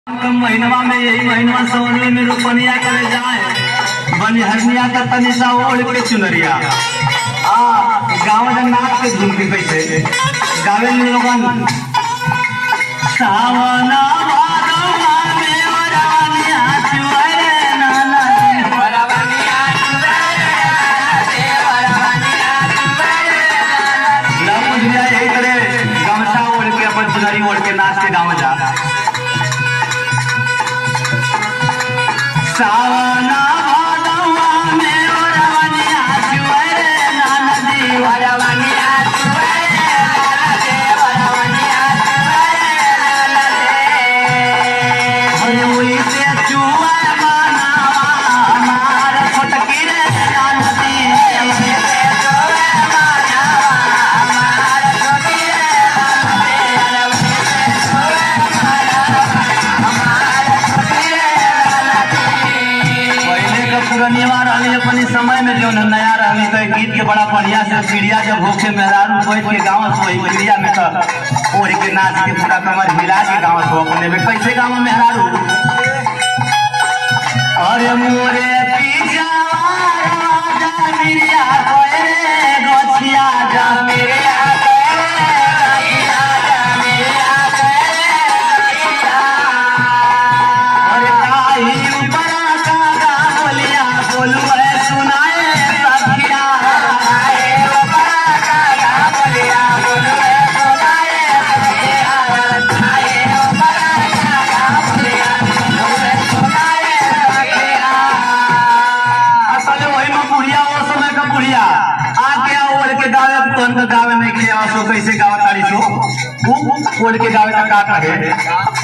महीनवा में यही महीनवा सवनवे में रोपनिया करे जाए बनिहरनिया का तनी सा ओढ़ के चुनरिया आ गाँव में नाच के झुमके कैसे गावे में लोगन सावना भादवा में ओरानिया चुअरे नाना ना बुझलिया यही तरह गमछा ओढ़ के अपन चुनरी ओढ़ के नाच के गाँव जा सावना भादवा में ओरानिया चुअरे नाना जी अरे वही से चुआ बनावा हमार छोटकी रे नाना जी पहले का पुरनिया रहनी अपनी समय में जो न नया रहनी तो गीत के बड़ा बढ़िया से चिड़िया जब होके मेहरारू बैठ के गाँव से वही चिड़िया में तो ओढ़ के नाच के पूरा कमर हिला के गाँव से अपने में कैसे गाँव में मेहरारू अरे मोरे पीछा राजा मिरिया कोयरे गोछिया जा मिरिया अरे काई ऊपरा का गा बोलिया बोलू है सुनाए सखिया असल वही में बुढ़िया वो समय का बुढ़िया आके ओढ़ के गावे तुरंत गावे नहीं के सो कैसे गावे तारी सो वो ओढ़ के गावे का का कहे